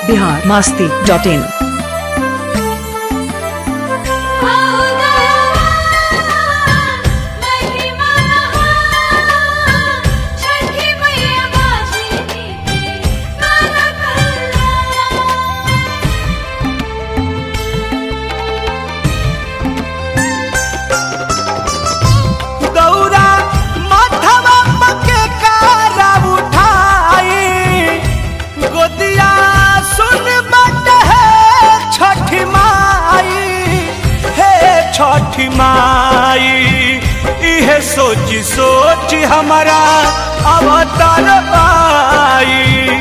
Bihar Masti dot in गौरा माथवा पके कारा उठाई गोदिया सुन बट है छठी माई हे छठी माई इहे सोची सोची हमारा अवतार पाई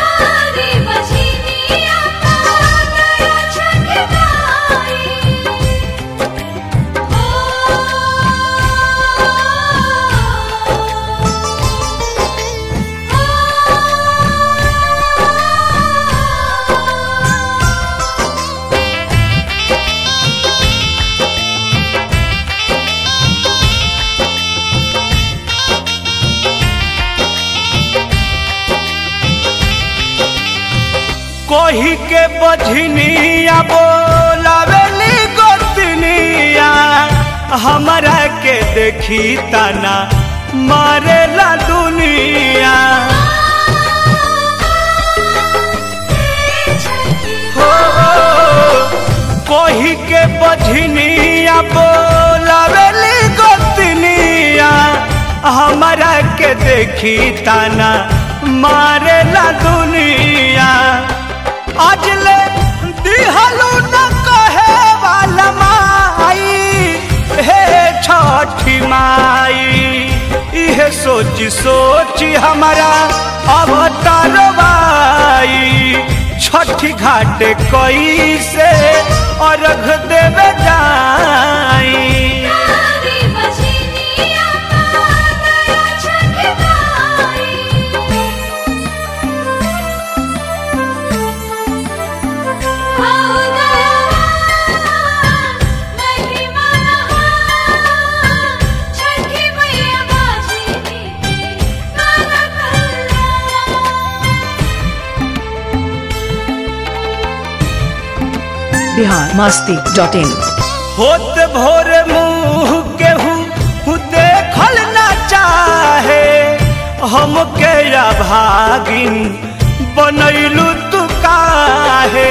कोही के बझनिया बोलावेली गोतनिया हमरा के देखी तना मारेला दुनिया हो कोही के बझनिया बोलावेली गोतनिया हमरा के देखी तना मारेला दुनिया अजले दिहलू न कहे वाला माई हे छठी माई इहे सोची सोची हमारा अवतार बाई छठी घाट कई से अर्घ देवे जाई बिहार मास्ती डॉट इन होत भोर मुंह केहू देखल न चाहे हमके या भागिन बनैलू तू काहे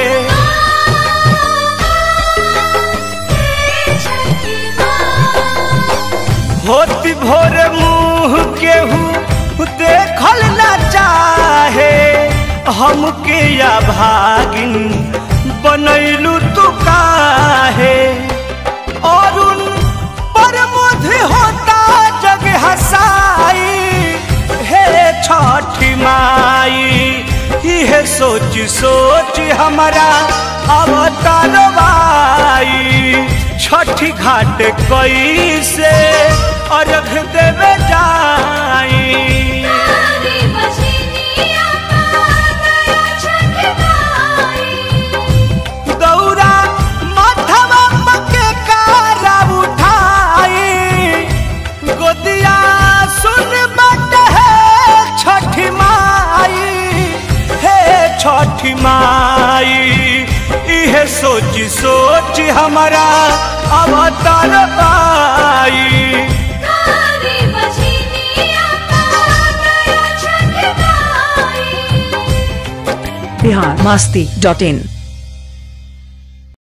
होती भोर मुंह केहू देखल न चाहे हमके या भागिन बनैलू तू काहे अरुण पर मुझे होता जग हसाई हे छठी माई इहे सोच सोच हमारा अवतार बाई छठी घाट कई से अर्घ देवे जाई दौरा माथवा पके कारा उठाई गोदिया सुन बट है छठी माई हे छठी माई इहे सोची सोची हमारा अवतार पाई बिहार मास्ती डॉट इन